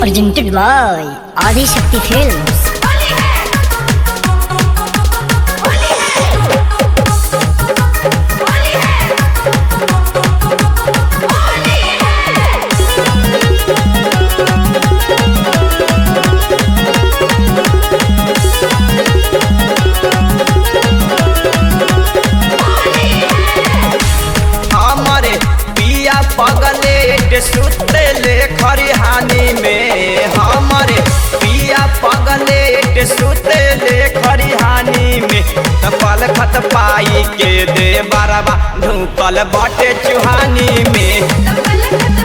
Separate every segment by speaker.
Speaker 1: Presented by Adi Shakti Films.
Speaker 2: हमारे पिया पगलेट सुतले खरिहानी में हमारे पिया पगलेट सुतले खरिहानी में तपल खत पाई के दे बरबा ढूकल बटे चुहानी में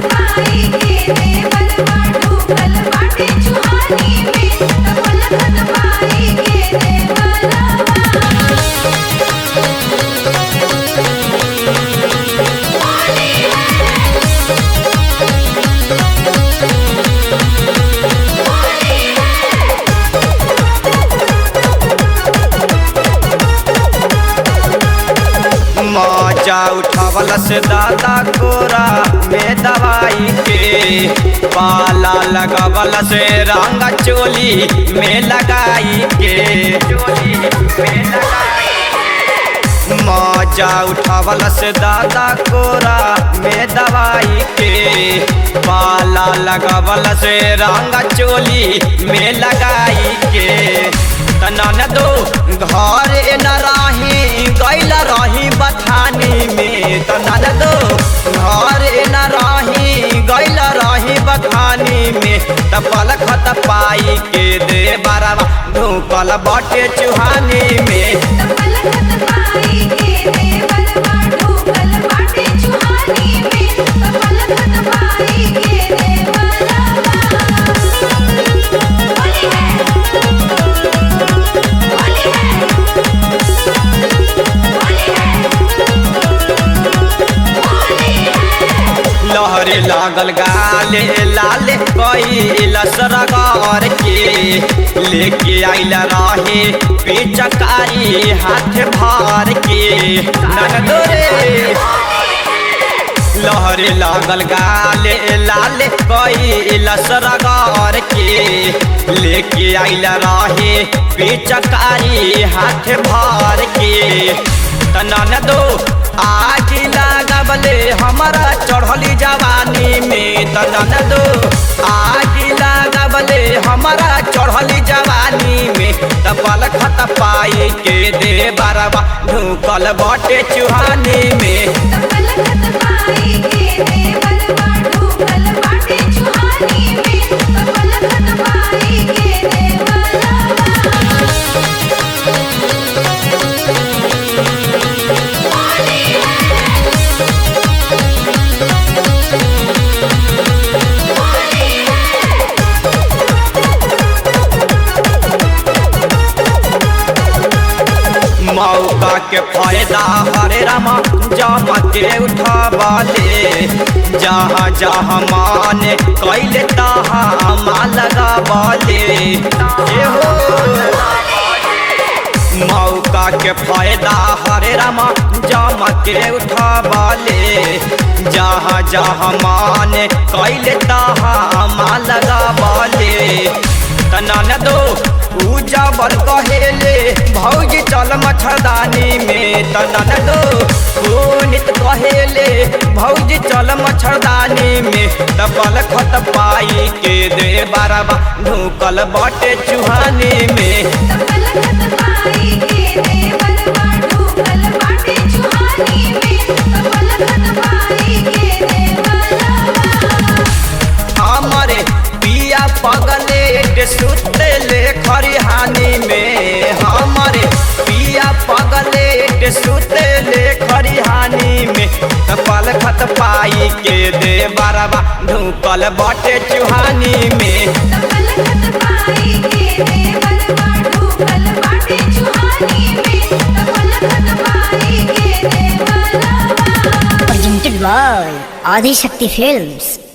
Speaker 2: मजा उठावल से दादा कोरा में दवाई के पाला लगावल से रंग चोली में लगाई के चोली में लगाई के। मजा उठावल से दादा कोरा में दवाई के पाला लगावल से रंग चोली में लगाई के तनन दो घर न रही गैल रही बथानी में तनन दो घर न रही गैल रही बथानी में तपल खत पाई के दे बारवा ढूकल बटे चुहानी में लहरे लागल गाले लाले कई लसरगार के लेके आइल रहे पिचकारी हाथ भार के नगदोरे लहरे लागल गाले लाले कई लसरगार के लेके आइल रहे पिचकारी हाथ भार के तनन दो आज लागबले हमारा चढ़ली जवानी में तनन दो आज लागबले हमारा चढ़ली जवानी में तपल खत पाई के दे बरबा ढूकल बटे चुहानी में मौका के फायदा हरे रामा जमा के उठावाले जहाँ जहाँ माने कैले तहाँ माँ लगावाले ए हो मौका के फायदा हरे रामा जमा के उठावाले जहाँ जहाँ माने कैले तहाँ माँ लगावाले तनन दो पूजा बर कहेले भौजी चल मच्छरदानी में तनन दो पुनित कहेले भौजी चल मच्छरदानी में तपल खत पाई के दे बारबा ढूकल बटे चुहानी में हमारे पिया पगलेट सुतले खरिहानी में हमारे पिया पगलेट सुतले खरिहानी में तपल खत पाई के दे बरबा ढूकल बटे चुहानी में
Speaker 1: Presented by Adi Shakti Films.